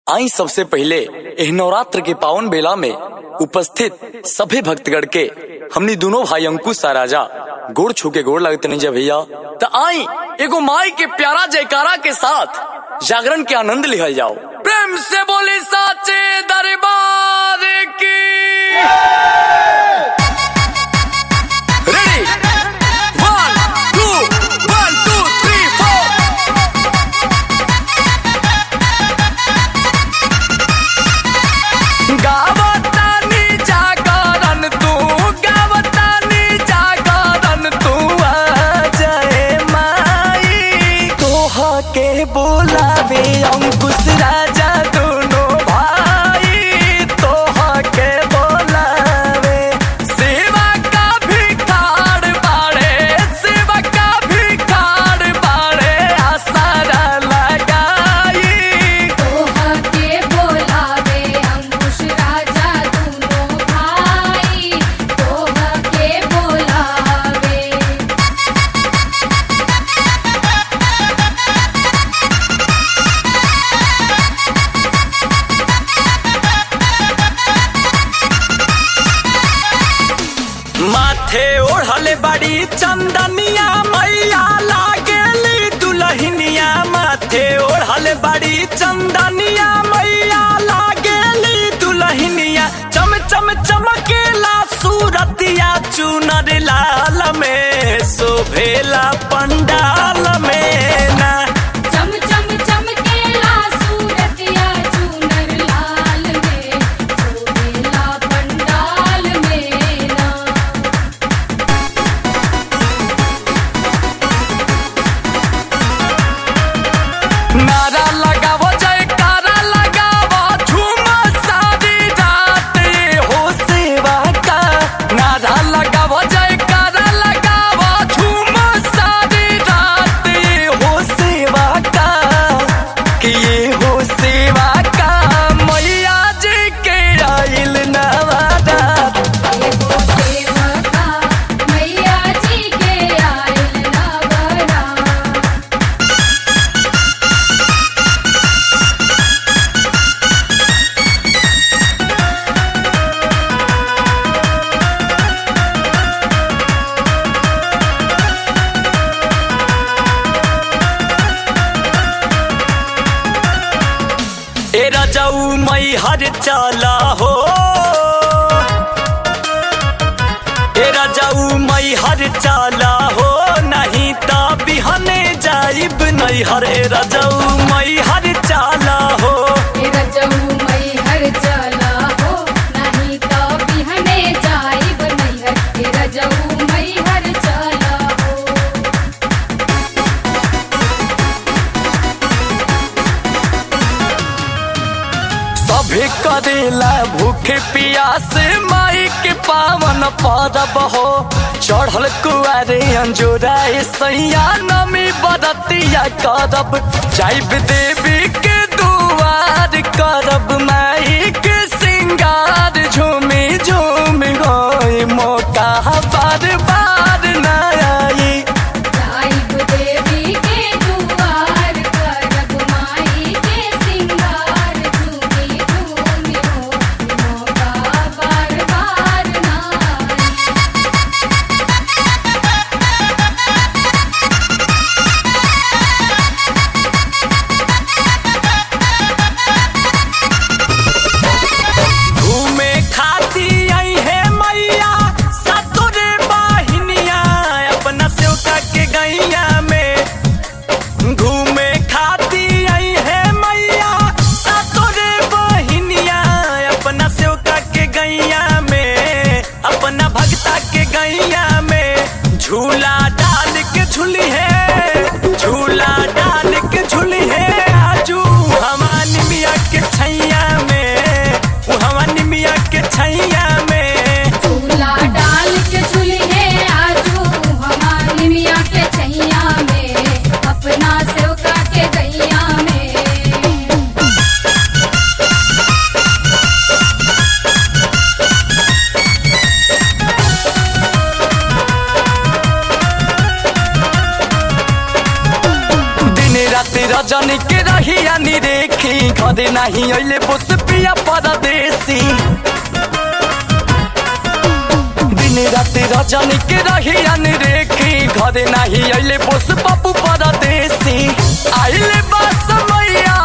आई सबसे पहले एह नवरात्र के पावन बेला में उपस्थित सभी भक्तगण के हमनी दोनों भाई अंकुश आ राजा गोड़ छू के गोड़ लगते नहीं जा भैया तो आई एगो माई के प्यारा जयकारा के साथ जागरण के आनंद लिहल जाओ प्रेम से बोले साचे दरबार की ready one two one two three four गावतानी जागरण तू गावतानी जागरण तू आ जाए माई तोहा के बोलावे अंकुश राजा दोनों भाई तोहा के बोलावे सेवा का भिखार बाड़े सेवा का भिखार बाड़े आसारा लगाई तोहा के बोलावे अंकुश राजा दोनों भाई तोहा के बोलावे माथे ओढ़ले बड़ी चंदनिया मैया लागेली दुलहिनिया माथे ओढ़ले बड़ी चंदनिया मैया लागेली दुलहिनिया चम चम चमकेला सूरतिया चुनर लाल में शोभेला पंडाल में ना चम चम चमकेला सूरतिया चूनर लाल में सोहेला पंडाल में ना नारा लगावो जयकारा लगावो झूम सारी रात ये हो सेवा का नारा लगावो जयकारा लगावो झूम सारी रात ये हो सेवा का कि ये हो सेवा का मैया जी के आइल नवादा एगो सेवका मैया जी के आइल नवरा ए राजाऊ मई हर चाला हो ए राजाऊ मई हर चाला हो नहीं ता बिहने जाइब नहीं हर ए राजाऊ मई हर चाला हो तेरा जहू मई हर चला हो नहीं तो बिहने जाइब नहीं हर तेरा जहू मई हर चला हो सभे करेला भूखे प्यास माई के पावन परब हो चढ़ल कुआरे अंजोरा सैया नमी बरतिया करब जाइब देवी के दुआर करब माई के सिंगार झूमी झूमी गई मौका बार बार न आई जाइब देवी के दुआर करब माई के सिंगार झूमी झूमी हो मौका बार बार ना आई। घरे नाही अइले बोस पिया परदेसी दिन राति रजनी के रही रेखी घरे नाही अइले बोस बाबू परदेसी आइले बा समैया